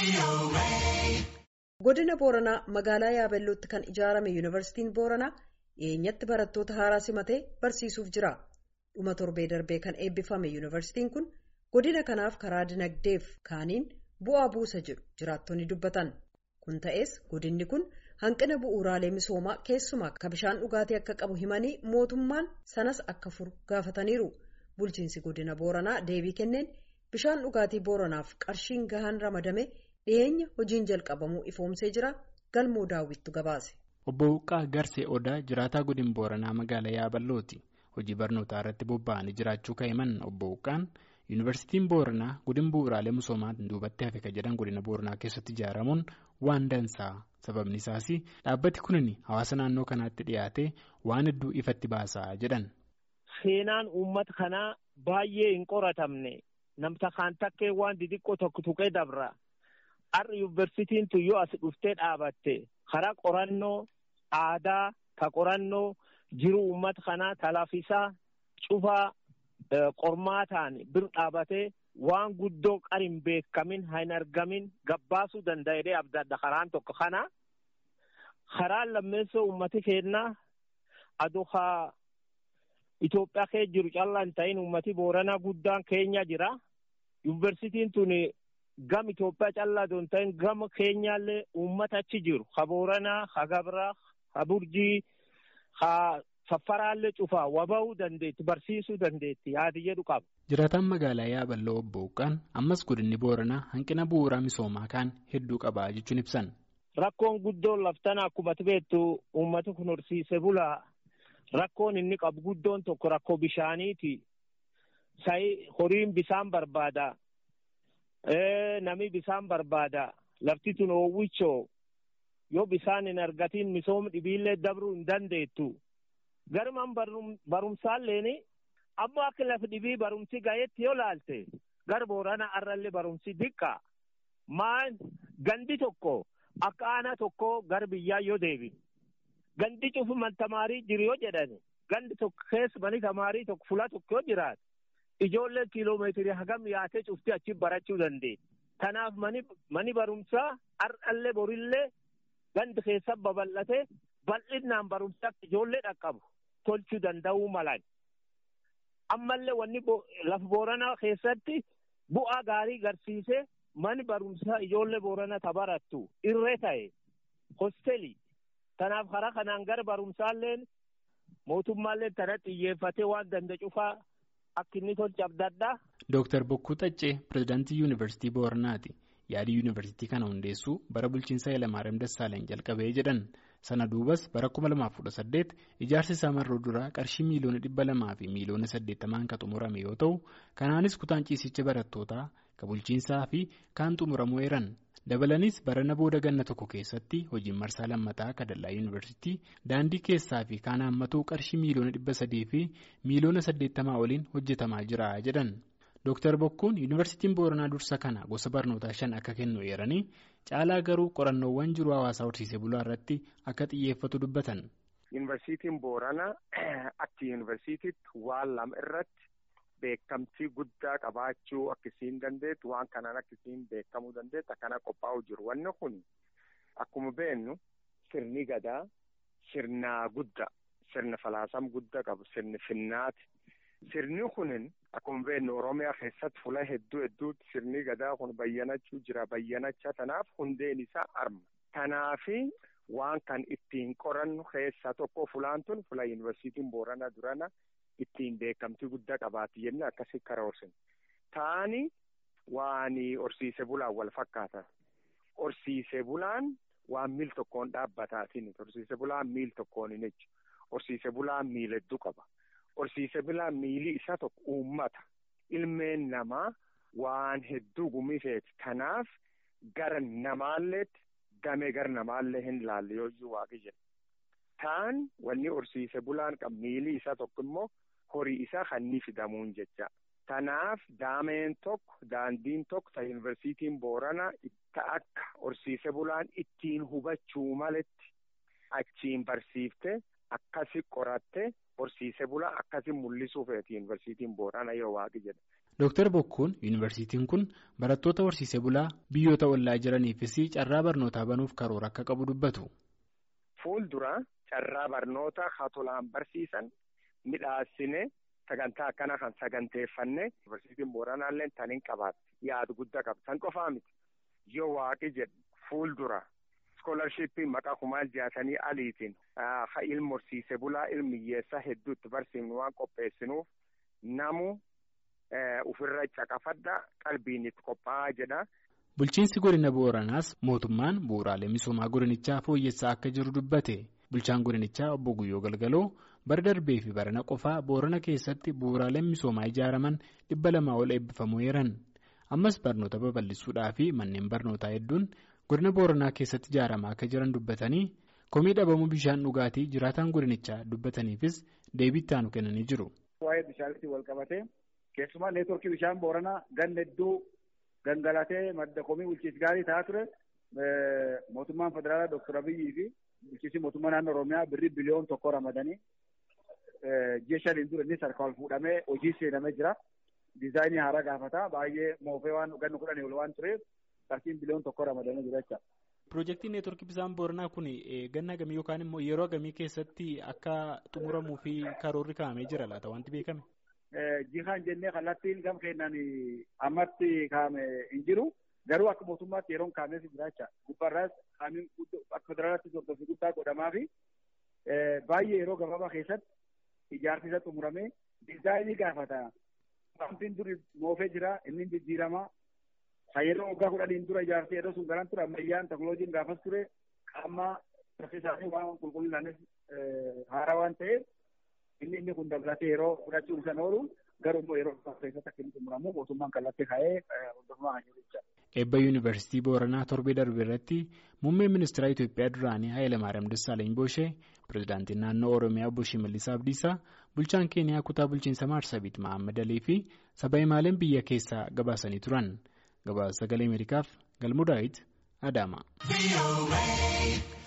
Godina Booranaa magaalaa Yaabellootti kan ijaarame Yuunivarsiitiin Booranaa dhiyeenyatti barattoota haaraa simatee barsiisuuf jira. Dhuma torbee darbee kan eebbifame Yuunivarsiitiin kun godina kanaaf karaa dinagdeef kaaniin bu'aa buusa jedhu jiraattonni dubbatan. Kun ta'es godinni kun hanqina bu'uuraalee misoomaa keessumaa akka bishaan dhugaatii akka qabu himanii mootummaan sanas akka furu gaafataniiru. Bulchiinsi godina Booranaa deebii kenneen bishaan dhugaatii Booranaaf qarshiin gahaan ramadame dhiyeenya hojiin jalqabamuu ifoomsee jira. Galmoo daawwittu gabaase. Obbo Huqqaa Garsee Odaa jiraataa godina Booranaa magaalaa Yaaballooti. Hojii barnootaa irratti bobba'anii jiraachuu ka'eeman Obbo Huqqaan Yuunivarsiitiin Booranaa godina bu'uuraalee misoomaa duubatti hafe kan jedhan godina Booranaa keessatti ijaaramuun waan dansaa. Sababni isaas dhaabbati kunin hawaasa naannoo kanaatti dhiyaatee waan hedduu ifatti baasaa jedhan. Seenaan uummata kanaa baay'ee hin qoratamne namta kaan takkee waan xixiqqoo tokko tuqee dabra. Har'a yuunivarsiitiin tuyyoo as dhuftee dhaabatte karaa qorannoo aadaa ka qorannoo jiru uummata kanaa talaafisaa cufaa qormaataan bir dhaabatee waan guddoo qar hin beekamin hin argamin gabbaasuu danda'ee abdadda karaan tokko kana karaan lammeessoo uummati keenyaa aduu haa Itoophiyaa kee jiru callaa hin ta'in uummati booranaa guddaan keenya jira. Yuunivarsiitiin tun gam Itoophiyaa callaa osoo hin ta'in gama keenyaallee uummata achi jiru. Ha booranaa, ha gabraa, ha burjii, ha saffaraallee cufaa waba'uu dandeetti, barsiisuu dandeetti yaadi jedhu qaba. Jiraataan magaalaa Yaaballoo obbo Huqqaan ammas godinni Booranaa hanqina bu'uuraa misoomaa kaan hedduu qaba jechuun ibsan. Rakkoon guddoon laftana akkuma beektu uummati kun horsiise bulaa. Rakkoon inni qabu guddoon tokko rakkoo bishaaniiti. Sa'i horiin bisaan barbaada. Nami bisaan barbaada. Lafti tun oowwichoo yoo bisaan hin argatiin misooma dhibiillee dabruu hin dandeettu. Garumaan barumsaalleen ammoo akka lafa dhibii barumsi gaheetti yoo laalte gara boorana arrallee barumsi diqqaa. Maan gandi tokko akka aanaa tokko gara biyyaa yoo deebi. Gandi cufu man tamaarii jiru yoo jedhani gandi tokko keessa mani tamaarii tokko fula tokko yoo jiraate ijoolleen kiiloomeetirii hagam yaatee cufti achi barachuu dandeenya. Kanaaf mani barumsaa har'allee borillee gandi keessa babal'ate bal'inaan barumsaa ijoollee dhaqqabu tolchuu danda'uu malan. Ammallee wanni lafa booranaa keessatti bu'aa gaarii garsiisee mani barumsaa ijoollee booranaa tabarattu irree ta'e hosteelii. Kanaaf karaa kanaan gara barumsaalleen mootummaallee tana xiyyeeffatee waan danda'u cufaa akka inni tolchu abdaddaa. Dooktar Bokkuu Xaccee pirezidaantii Yuunivarsiitii Booranaati. Yaadii Yuunivarsiitii kana hundeessuu bara bulchiinsa Hayilamaariyaam Dassaalany jalqabee jedhan. Sana duubas bara 2018 ijaarsi isaa marroo duraa qarshii miiliyoona dhibba lamaa fi miiliyoona saddeettamaan kan xumurame yoo ta'u, kanaanis kutaan ciisicha barattootaa kan bulchiinsaa fi kaan xumuramuu eeran. Dabalanis barana booda ganna tokko keessatti hojiin marsaa lammataa kadallaa yuunivarsiitii daandii keessaa fi kaan haammatuu qarshii miiliyoona dhibba sadii fi miiliyoona saddeettamaa oliin hojjetamaa jira jedhan. Dooktar Bokkuun yuunivarsiitiin Booranaa dursa kana gosa barnootaa shan akka kennu eeranii caalaa garuu qorannoowwan jiru hawaasaa horsiisee bulaa irratti akka xiyyeeffatu dubbatan. Yuunivarsiitiin Booranaa akka yuunivarsiitiitti waan lama irratti. Beekamtii guddaa qabaachuu akkasiin dandeettu waan kanaan akkasiin beekamuu dandeettu akkana qophaa'u jiru. Wanni kun akkuma beennu sirni gadaa sirna guddaa sirna falaasama guddaa qabu sirni finnaati. Sirni kunin akkuma beennu Oromiyaa keessatti fula hedduu hedduutti sirni gadaa kun bayyanachuu jira. Bayyanacha tanaaf hundeen isaa arma. Kanaafi waan kan ittiin qorannu keessaa tokko fulaan tun fula yuunivarsiitiin Booranaa durana. Ittiin beekamtii guddaa qabaatti jennee akkasii karaa horsine. Taani waan horsiise bulaan wal fakkaatan. Horsiise bulaan waan miil tokkoon dhaabbataatiin horsiise bulaan miil tokkoon hin jechu. Horsiise bulaan miila hedduu qaba. Horsiise bulaan miilli isaa tokko uummata. Ilmeen namaa waan hedduu gumifeeti. Kanaaf gara namaalleetti damee gara namaallee hin laalle yoo iyyuu waaqi jedha. Taan wanni horsiise bulaan qabu miilli isaa tokko immoo. horii isaa kan inni fidamuun jecha. Kanaaf daameen tokko daandiin tokko ta yuunivarsiitiin Booranaa itti akka horsiise bulaan ittiin hubachuu maletti achiin barsiifte akkasi qoratte horsiise bulaa akkasi mul'isuuf yuunivarsiitiin Booranaa yoo waaqi jedha. Dooktar Bokkuun yuunivarsiitiin kun barattoota horsiisee bulaa biyyoota ollaa jiraniifis carraa barnootaa banuuf karoora akka qabu dubbatu. Fuuldura carraa barnoota haa tolaan barsiisan midhaasine sagantaa akkana kan saganteeffanne yuunivarsiitiin Booranaallee tan hin qabaatti yaadu guddaa qaba. San qofaa miti yoo waaqi jedhu fuuldura iskoolarshippiin maqaa kumaal jaatanii aliitiin haa ilmi horsiisee bulaa ilmi hiyyeessaa hedduutti barsiifnu waan qopheessinuuf namu. Ufirra caqafadha qalbiin itti qophaa'aa jedha. Bulchiinsi godina Booranaas mootummaan bu'uuraalee misoomaa godinichaa fooyyessaa akka jiru dubbate. Bulchaan godinichaa obbo Guyyoo Galgaloo bara darbee fi barana qofaa Boorana keessatti bu'uuraaleen misoomaa ijaaraman dhibba lamaa ol eebbifamuu eeran. Ammas barnoota babal'isuudhaa fi manneen barnootaa hedduun godina Booranaa keessatti ijaaramaa akka jiran dubbatanii komii dhabamuu bishaan dhugaatii jiraataan godinichaa dubbataniifis deebii itti aanu kennanii jiru. Waa'ee bishaanitti wal qabatee. Keessumaa neetworkii bishaan booranaa ganna hedduu gangalatee madda komii bulchiinsa gaarii ta'aa ture mootummaan federaalaa Dr. Abiyyii fi bulchiinsi mootummaa naannoo Oromiyaa birrii biliyoon tokko ramadanii ji'a shaniin dura innis harka ol fuudhamee hojii seenamee jira. Diizaayinii haaraa gaafata baay'ee moofee waan ganna kudhanii ol waan tureef qarshii biliyoon tokko ramadanii jira jecha. Piroojeektiin neetworkii bishaan booranaa kun ganna gamii yookaan immoo yeroo gamii keessatti akka xumuramuu fi karoorri kaa'amee jira laata wanti beekame? Jihaan jennee kallattiin gam keenan ammatti kaa'ame hin jiru. Garuu akka mootummaatti yeroon kaa'ameef jira jecha. Gubbaarraas kaa'amiin akka federaalaatti hordoffii guddaa godhamaa fi baay'ee yeroo gabaabaa keessatti ijaarsi isa xumuramee diizaayinii gaafata. Wantiin duri moofee jira inni jijjiiramaa. Kan yeroo waggaa kudhaniin dura ijaarsi yeroo sun garan ture ammayyaan teekinooloojiin gaafas ture qaama isaanii waan qulqullinaanis haaraa waan ta'eef. Inni inni kun dabalatee yeroo fudhachuun isaan oolu garuu immoo yeroo keessatti akka inni xumuramu mootummaan kallattii kaa'ee hordofamaa kan jiru jechuudha. Eebba Yuunivarsiitii Booranaa torbee darbe irratti muummeen ministeera Itoophiyaa duraanii Hayilamaariyaam Dassaalany Booshee, pirezidaantiin naannoo Oromiyaa Obbo Shimallis Abdiisaa, bulchaan Keeniyaa kutaa bulchiinsa Maarsabiit Mahammad Alii fi saba himaaleen biyya keessaa gabaasanii turan. Gabaasa sagalee Ameerikaaf Galmuu Daawit Adaama.